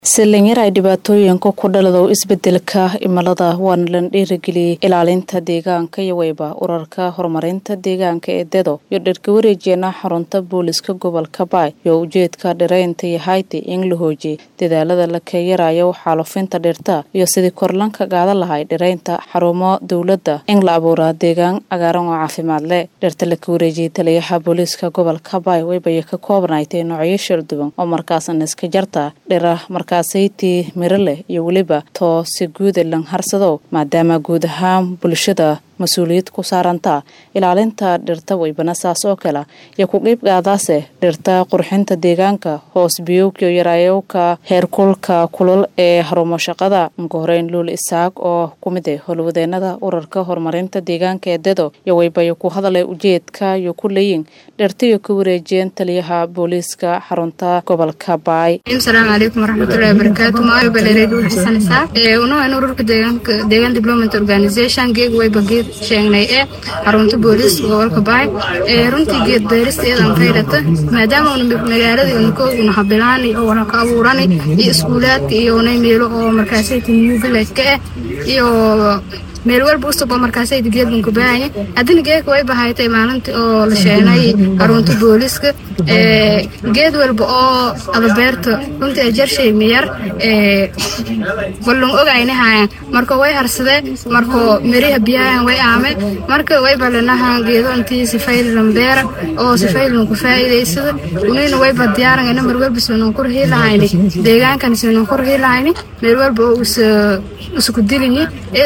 salinyar ay dhibaatooyinka ku dhaladow isbedelka cimilada waana lan dhiirigeliyey ilaalinta deegaanka iyo weyba urarka horumarinta deegaanka ee dedo iyo dherka wareejeena xarunta booliska gobolka baay iyo ujeedka dhiraynta iyo hayti in la hoojiyey dadaalada la keeyarayo xaalufinta dhirta iyo sidii korlanka gaada lahay dhiraynta xarumo dowladda in la abuuraa deegaan cagaaran oo caafimaad leh dhirta laka wareejiyey taliyaha booliiska gobolka baay weybaya ka koobnaaytay noocyo sharduban oo markaasna iska jarta dhira markaasaytii miro leh iyo weliba too si guuda lan harsado maadaama guud ahaan bulshada mas-uuliyad ku saaranta ilaalinta dhirta weybana saas oo kale iyo ku qiibgaadaase dhirta qurxinta deegaanka hoos biyowka iyo yaraayowka heerkulka kulul ee harumo shaqada uka horeyn luul isaaq oo ku mid ah howlwadeenada urarka horumarinta deegaanka ee dedo iyo weybayo ku hadalay ujeedka iyo ku leeyin dhirta iyo ka wareejiyeen taliyaha booliiska xarunta gobolka baay asalaamu calaykum waraxmatullahi wabarakaatu maayo baleeray dhuul xasan isaaq unahan ururka deegaanka deegaan development organization geeg weyba geed sheegnay ee xarunta booliiska gobolka baay ee runtii geed beeristeedan faydhata maadaama una magaalada unakooguna habilaani oo wala ka abuurani iyo iskuulaadka iyo unay meelo oo markaasayta new village ka ah iyo meel walba usub oo markaasayda geedban ku baahanya haddina geedka way bahaytay maalintii oo la sheenay xarunta booliiska geed walba oo adabeerta runtii ajarshay miyar ballan ogaynahayan marka way harsadeen marka miriha biyahan way aame marka way balanahan geedo intii sifaylan beera oo sifaylan ku faa'iidaysada unina wayba diyaarangana mar walba sinan ku rahilahayni deegaankan sinan ku rahilahayni meel walba oo isku dilinyi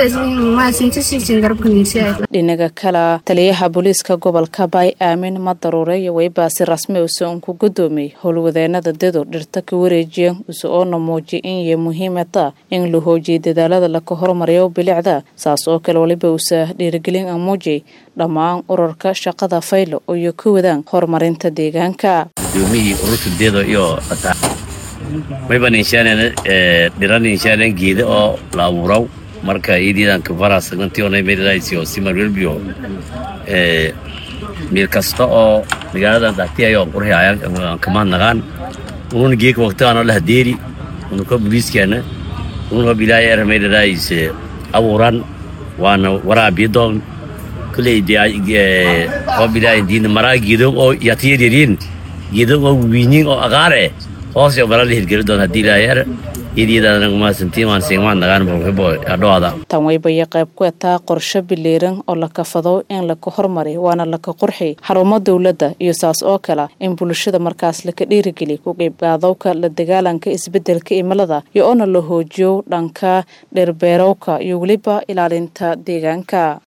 dhinaga kale taliyaha booliiska gobolka baay aamin madaruure iyo weybaasi rasmi use un ku gudoomiyey howlwadeenada dedo dhirta ka wareejiya use oona muujiya in iyo muhiimata in la hoojiyay dadaalada laka hormariyo bilicda saas oo kale waliba use dhiirigelin a muujiyay dhammaan urarka shaqada faylo iyo ka wadaan horumarinta deegaanka mayban inshaaneen dhiran inshaaneen geeda oo la abuuraw marka iyadiidan kabara sagnantiona meelalaysio simarwelbio meel kasta oo magaaladan dhatiyayo qurxi ayaan kamaad naqaan ununa geeka waqtigaano lahadeeri unuka buliiskeena ununa bilaaya era meelalaayse abuuran waana waraabiyadoon kuley oo bilaaya diina maraa geedon oo yatiyadiriin geedon oo wiinyin oo aqaare hoos iyo balala hirgeli doon haddii ilaahay tan weybaya qayb ku etaa qorsho biliiran oo la kafado in laka hormari waana laka qurxi xarumo dowladda iyo saas oo kale in bulshada markaas laka dhiirigeli ku qeybgaadowka la dagaalanka isbedelka cimilada iyo oona la hoojiyo dhanka dherbeerowka iyo weliba ilaalinta deegaanka